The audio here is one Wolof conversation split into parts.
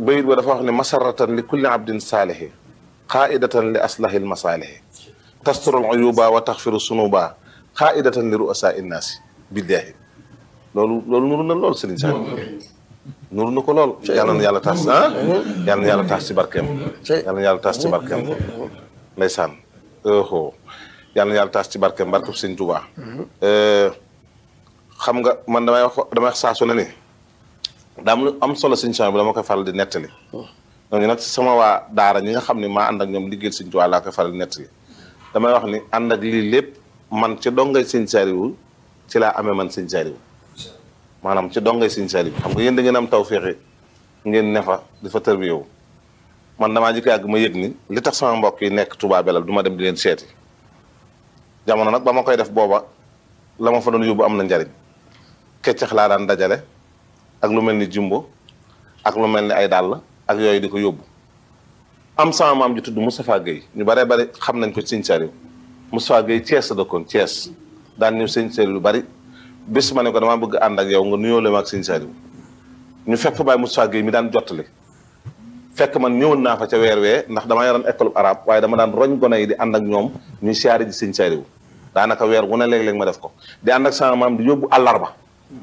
bayit ba dafa wax ne masaratan li kulli abdin saalihi xaaidatan li aslahil masaalihi tasturul uyuba wa taxfiru sunuba xaaidatan li ruasa innaasi billaahi loolu loolu nuru na lool Serigne Saliou nuru na ko lool yàlla na yàlla taas ah yàlla na yàlla taas ci barkeem yàlla na yàlla taas ci barkeem ndeysaan oho yàlla na yàlla taas ci barkeem barkeem Serigne Touba xam nga man damay wax damay wax saa su ne ni daa am lu am solo Serigne Saliou bi dama koy faral di nettali ñooñu nag sama waa daara ñi nga xam ne maa ànd ak ñoom liggéeyal Serigne Touba laa koy faral di nettali damay wax ni ànd ak lii lépp man ci dongay Serigne Saliou ci laa amee man Serigne Saliou maanaam ci dongay Serigne Saliou xam nga yéen da ngeen am taw féexe ngeen ne fa di fa tër bi yow man damaa jëkk yàgg ma yëg ni li tax sama mbokk yi nekk Touba Belal du ma dem di leen seeti jamono nag ba ma koy def booba la ma fa doon yóbbu am na njariñ keccax laa daan dajale ak lu mel ni jumbo ak lu mel ni ay dàll ak yooyu di ko yóbbu am sama maam ji tudd Moustapha Guèye ñu baree bari xam nañ ko Serigne Saliou Moustapha Guèye Thiès la dëkkoon Thiès daan ñëw Serigne Saliou lu bari bis ma ne ko damaa bëgg ànd ak yow nga nuyoo leen ak Serigne Saliou ñu fekk fa Baye Moustapha Guèye mi daan jottali fekk man ñëwoon naa fa ca weer wee ndax dama yoroon école arabe waaye dama daan roñ gone yi di ànd ak ñoom ñuy siyaare ji Serigne Saliou daanaka weer wu ne léeg-léeg ma def ko di ànd ak sama maam di yóbbu àllarba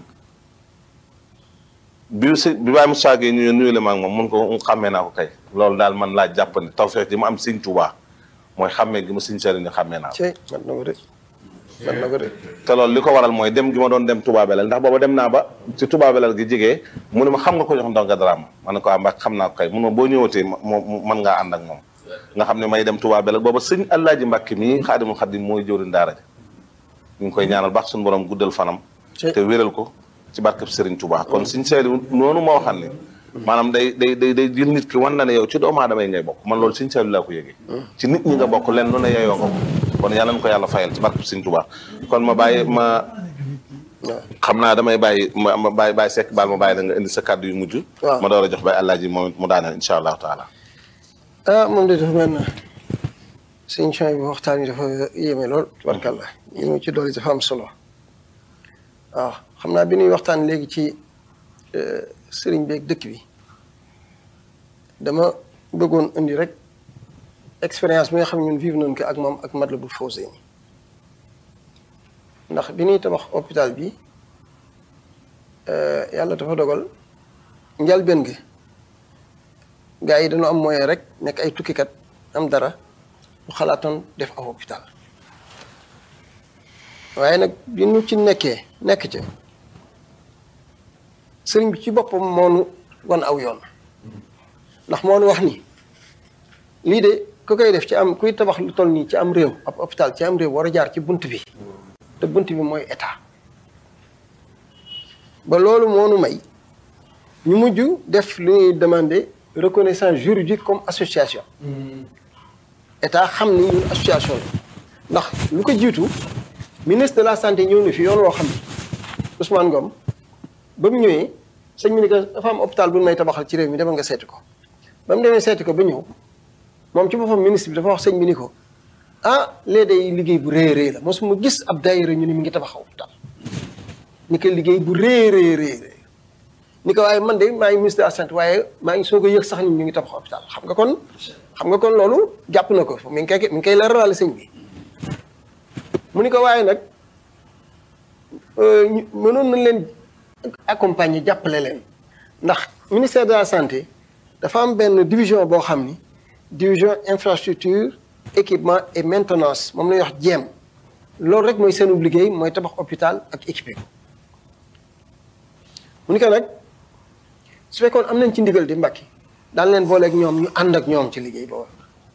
bi si bi Baye Moustapha Guèye ñu nuyu leen ak moom mun ko xàmmee naa ko kay loolu daal man laa jàpp ne tawfeex ji ma am Serigne Touba mooy xàmmee gi ma Serigne Saliou ni xàmmee naa ko cey man na ko de man na ko de te loolu li ko waral mooy dem gi ma doon dem Touba Belel ndax booba dem naa ba ci Touba Belel gi jigee mu ne ma xam nga ko jox ndonga daraam ma ne ko ah mbaa xam naa ko kay mun ma boo ñëwatee moom mën ngaa ànd ak moom nga xam ne may dem Touba Belel booba sëñ Alaaji Mbàkke mii xaadimul xadim mooy jëwriñ daara ja ñu ngi koy ñaanal baax suñu borom guddal fanam te wéral ko ci barkeb Serigne Touba kon Serigne Saliou noonu moo waxam ne maanaam day day day day jël nit ki wan na ne yow ci doomu aadama yi ngay bokk man loolu Serigne Saliou laa ko yëgee ci nit ñi nga bokk leen lu ne yeyoo nga ko kon yàlla na ko yàlla fayal ci barkeb Serigne Touba kon ma bàyyi ma xam naa damay bàyyi ma ma bàyyi bàyyi sekk baal ma bàyyi la nga indi sa kàddu yu mujj ma door a jox bàyyi àllaaji moom mu daaneel insha allahu taala ah moom de dafa mel na sëñ Chouaib bi waxtaan yi dafa yéeme lool tubarkàlla yi mu ci doole dafa am solo waaw xam naa bi ñuy waxtaan léegi ci sëriñ bi ak dëkk bi dama bëggoon indi rek expérience bi nga xam ne ñun vivre nañ ko ak moom ak Matlabul Fawzayni ndax bi ñuy tabax hôpital bi yàlla dafa dogal njalbeen gi gars yi dañoo am moyen rek nekk ay tukkikat am dara ñu xalaatoon def aw hôpital waaye nag bi ñu ci nekkee nekk ca sëriñ bi ci boppam moo nu wan aw yoon ndax moo nu wax ni lii de ku koy def ci am kuy tabax lu toll nii ci am réew ab hôpital ci am réew war a jaar ci bunt bi te bunt bi mooy état ba loolu moo nu may ñu mujj def lu ñuy demander reconnaissance juridique comme association état xam ni ñun association la ndax lu ko jiitu ministre de la santé ñëw na fi yoon woo xam ni Ousmane Ngom ba mu ñëwee sëñ bi ni ko dafa am hôpital bu may tabaxal ci réew mi demal nga seeti ko ba mu demee seeti ko ba ñëw moom ci boppam ministre bi dafa wax sëñ bi ni ko ah lee day liggéey bu rëy rëy la mosuma gis ab daayira ñu ni mi ngi tabax hôpital ni ko liggéey bu rëy rëy rëy ni ko waaye man de maa ngi ministre de la santé waaye maa ngi soo ko yëg sax ni ñu ngi tabax hôpital xam nga kon xam nga kon loolu jàpp na ko mi ngi koy mi ngi koy leeralal sëñ bi mu ni ko waaye nag mënoon nañ leen accompagner jàppale leen ndax ministère de la santé dafa am benn division boo xam ni division infrastructure équipement et maintenance moom la ñuy wax jéem loolu rek mooy seen liggéey mooy tabax hôpital ak équipé ko mu ni ko nag su fekkoon am nañ ci ndigal di mbakki daan leen booleeg ñoom ñu ànd ak ñoom ci liggéey boobu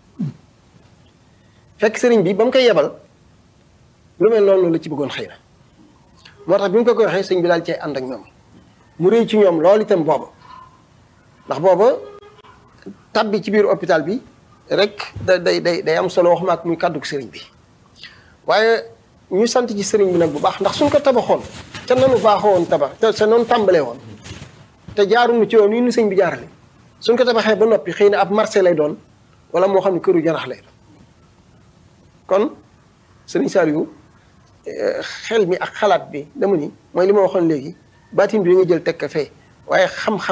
fekk sëriñ bi ba mu koy yebal lu mel noonu la ci bëggoon xëy na moo tax bi mu ko koy waxee sëñ bi daal cay ànd ak ñoom mu rëy ci ñoom loolu itam booba ndax booba tabbi ci biir hôpital bi rek da day day day am solo waxuma ak muy kàddug sëriñ bi waaye ñu sant ci sëriñ bi nag bu baax ndax suñ ko tabaxoon ca nanu baaxoo woon tabax te sa noonu tàmbalee woon te jaaruñu ci yoon yi ñu sëñ bi jaarale suñ ko tabaxee ba noppi xëy na ab marché lay doon wala moo xam ne këru jarax lay doon kon sëriñ Saliou xel mi ak xalaat bi dama ni mooy li ma waxoon léegi baatin bi nga jël teg ka fee waaye xam-xam